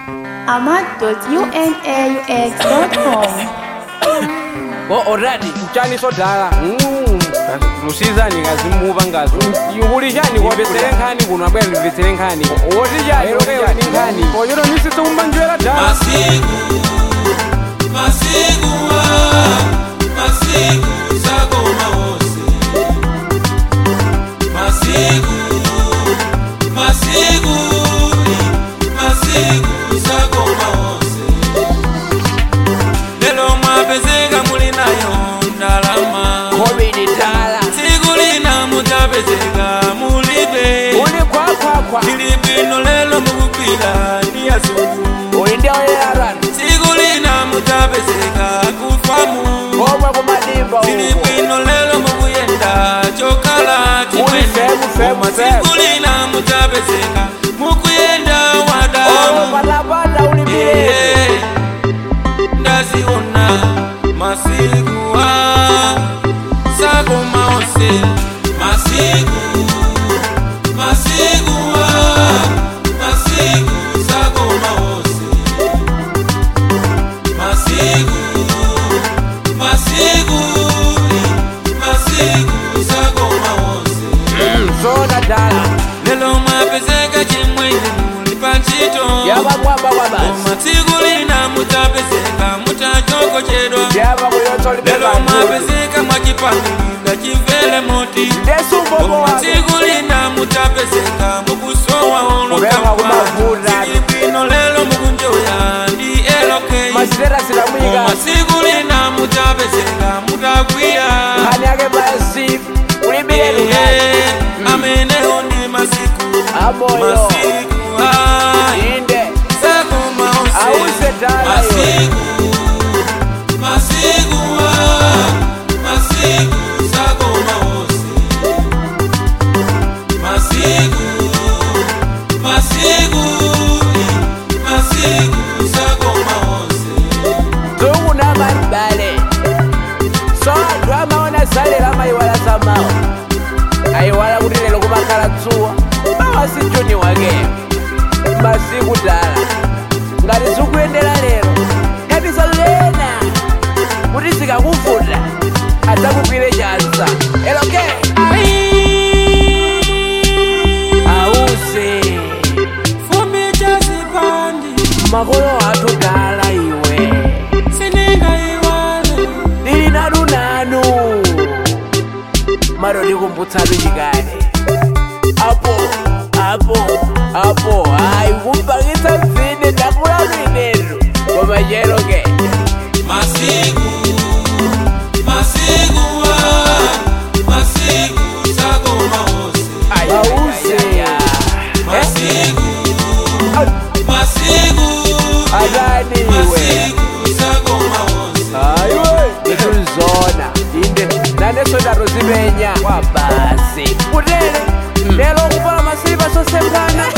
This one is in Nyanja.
ahmad.unaux.com bo already utshani sodala Mm. lusizani ngazimuva ngazo kulishani kwabesele nkhani kuno abwera ndibvetsere nkhani wotijani lokeyani nkhani kochero nisise kumbanjwera dala masiku masiku ah, masiku sakoma wose masiku masiku masiku sakoma wose lelo mwapezeka muli nayo ndalama covid tala tsiku lina mutapezeka mulibe uli kwakwakwa ili bwino lelo mukugwira ndi yazungu uli ndi oyerarana tsiku lina mutapezeka kufamu komwe kumadimba ili uko bwino lelo mukuyenda chokhala Uli femu, femu, Koma tsiku lina mutapezeka mukuyenda wadamu patapata uli miyezo Iye, ndaziona masiku a sakoma onse masiku masiku a masiku sakoma onse masiku masiku masiku sakoma onse zona tala lelo mwapezeka chimwene muli pantchito yabakwamba kwabasi koma tsiku lina mutapezeka mutachokochedwa yaba kuyotsa uli lelo bebantulu mwapezeka mwachipangilira chimvele moti ndesumbogo koma wako tsiku lina mutapezeka mukusowa Kubeha kumavuta. bwino lelo mukunjoya ndi elokei masitera koma silamuyika tsiku lina mutapezeka mutakwiya nkhani yake basi uli miyezo Iye, amenewo ndi masiku amoyo masiku a inde sakoma onse Ause tala yo. masiku masiku ah, masiku sakoma onse masiku masiku masiku sakoma onse tukunamabale so anthu amaona salera amayiwala samawa ayiwala kuti lero kumakhala dzuwa mawa si juni wakeyo masiku tala ngati zikuyendera lero khabiza lena kuti zikakuvuta adzakugwire chanza eloke ause fumbi chazipandi makolo athu tala iwe siningaiwale lili nanu nanu maro ndikumbutsatu chikale apo apo apo hayi kumpakitsa mzine ndakulalu inetu koma cheroke masiku masiku ah, masiku sakoma onse ause masiku masiku atani iwe masiku sakoma onse ayiwe itulizona inde nanesodaro zimenya kwa basi kutele lero kupala masiliva sosembana